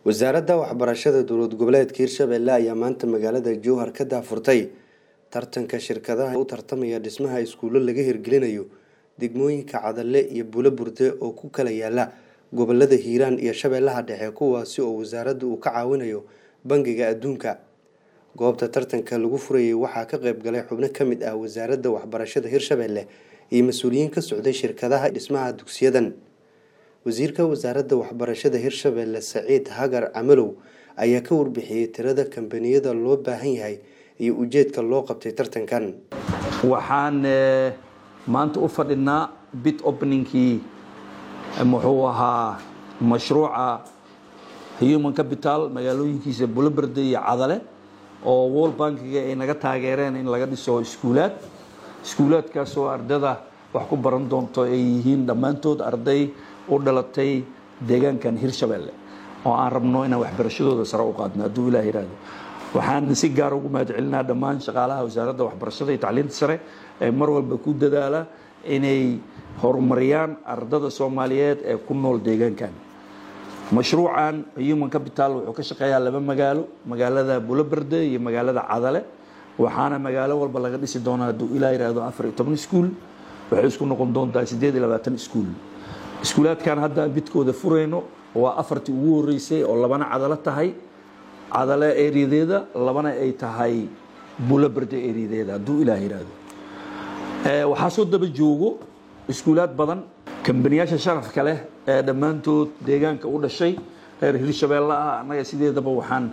wasaaradda waxbarashada dowlad goboleedka hirshabelle ayaa maanta magaalada jowhar ka daafurtay tartanka shirkadaha u tartamaya dhismaha iskuulo laga hirgelinayo degmooyinka cadale iyo bulo burde oo ku kala yaala gobolada hiiraan iyo shabeellaha dhexe kuwaasi oo wasaaradda uu ka caawinayo bangiga adduunka goobta tartanka lagu furayay waxaa ka qayb galay xubno ka mid ah wasaaradda waxbarashada hirshabelle iyo mas-uuliyiin ka socday shirkadaha dhismaha dugsiyadan wasiirka wasaaradda waxbarashada hirshabelle saciid hagar camalow ayaa ka warbixiyey tirada kambaniyada loo baahan yahay iyo ujeedka loo qabtay tartankan waxaan maanta u fadhinaa bit openingkii muxuu ahaa mashruuca human capital magaalooyinkiisa buloberde iyo cadale oo world bankiga ay naga taageereen in laga dhiso iskuulaad iskuulaadkaasoo ardada wax ku baran doonto ay yihiin dhammaantood arday u dhalatay deegaankan hirshabelle oo aan rabno inaan waxbarashadooda sare u qaadno hadduu ilah yihahdo waxaan si gaar ugu mahad celinaa dhammaan shaqaalaha wasaaradda waxbarashada iyo tacliinta sare ee mar walba ku dadaala inay horumariyaan ardada soomaaliyeed ee ku nool deegaankan mashruucan human capital wuxuu ka shaqeeyaa laba magaalo magaalada buloberde iyo magaalada cadale waxaana magaalo walba laga dhisi doonaa hadduu ilaa yihahdo afar iyo toban iskuul waxay isku noqon doontaa siddeed iyo labaatan iskuul iskuulaadkan hadda bidkooda furayno waa afartii ugu horeysay oo labana cadalo tahay cadale eriyadeeda labana ay tahay buloberde eriyadeeda hadduu ilaah yihahdo waxaa soo daba joogo iskuulaad badan kambaniyaasha sharafka leh ee dhammaantood deegaanka u dhashay reer hirshabeelle ah annaga sideedaba waxaan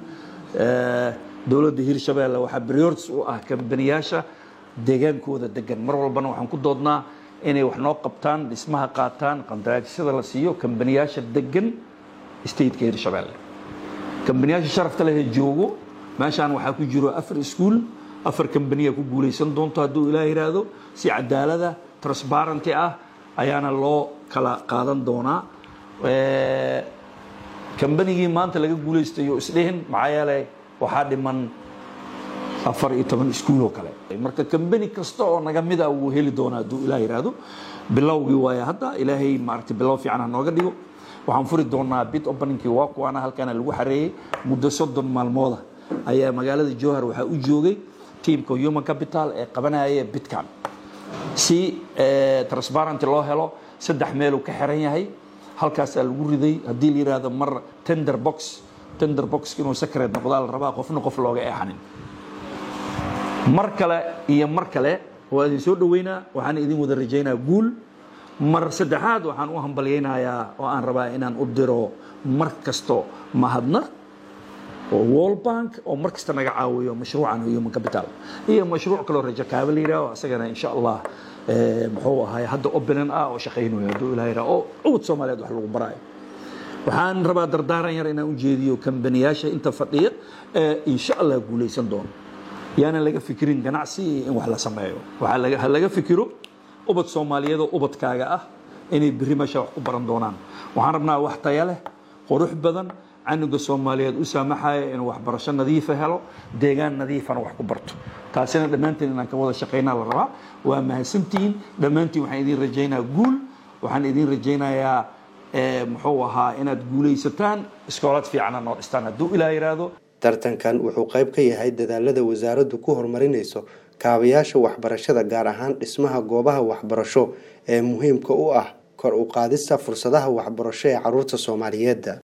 dowladda hirshabeelle waxaa briors u ah kambaniyaasha deegaankooda degan mar walbana waxaan ku doodnaa inay wax noo qabtaan dhismaha qaataan qandaraasyada la siiyo kambaniyaasha degan stateka hirshabeelle kambaniyaasha sharafta leh ee joogo meeshaan waxaa ku jiro afar iskuul afar kambaniya ku guulaysan doonto hadduu ilaah yidhaahdo si cadaalada transparenty ah ayaana loo kala qaadan doonaa kambanigii maanta laga guulaystayo isdhihin maxaa yeelay waxaa dhiman afar iyo toban iskuul oo kale marka kambani kasta oo naga mid ah wuu heli doonaa hadduu ilaah yidhaahdo bilowgii waaya hadda ilaahay maaragtay bilow fiican ha nooga dhigo waxaan furi doonaa bit openingkii waa kuwaana halkaana lagu xareeyey muddo soddon maalmooda ayaa magaalada jowhar waxaa u joogay tiamka human capital ee qabanaya bitkan si transparenty loo helo saddex meeluu ka xiran yahay halkaasaa lagu riday haddii la yidhaahdo mar tender box tender box inuu secret noqdaa la rabaa qofna qof looga eexanin mar kale iyo mar kale waa idin soo dhaweynaa waxaan idin wada rajaynaa guul mar saddexaad waxaan u hambalyaynayaa oo aan rabaa inaan u diro mar kasto mahadnaq oo world bank oo mar kasta naga caawiyo mashruucan human capital iyo mashruuc kaloo rajo kaaba la yidhaho isagana insha allah muxuu ahay hadda openan ah oo shaqaynayo hadduu ilaah yidhaho oo cawd soomaaliyeed wax lagu baraayo waxaan rabaa dardaaran yar inaan u jeediyo kambaniyaasha inta fadhiya ee insha allah guulaysan doono yaana laga fikirin ganacsi in wax la sameeyo waxaa ha laga fikiro ubad soomaaliyeed oo ubadkaaga ah inay berri meesha wax ku baran doonaan waxaan rabnaa wax taya leh qurux badan canuga soomaaliyeed u saamaxaya inuu waxbarasho nadiifa helo deegaan nadiifana wax ku barto taasina dhammaanteen inaan ka wada shaqaynaa la rabaa waa mahadsantihiin dhammaantiin waxaan idiin rajaynaa guul waxaan idiin rajaynayaa muxuu ahaa inaad guulaysataan iskoolad fiicana noo dhistaan hadduu ilaa yidhaahdo tartankan wuxuu qayb ka yahay dadaalada wasaaraddu ku horumarinayso kaabayaasha waxbarashada gaar ahaan dhismaha goobaha waxbarasho ee muhiimka u ah kor u qaadista fursadaha waxbarasho ee caruurta soomaaliyeed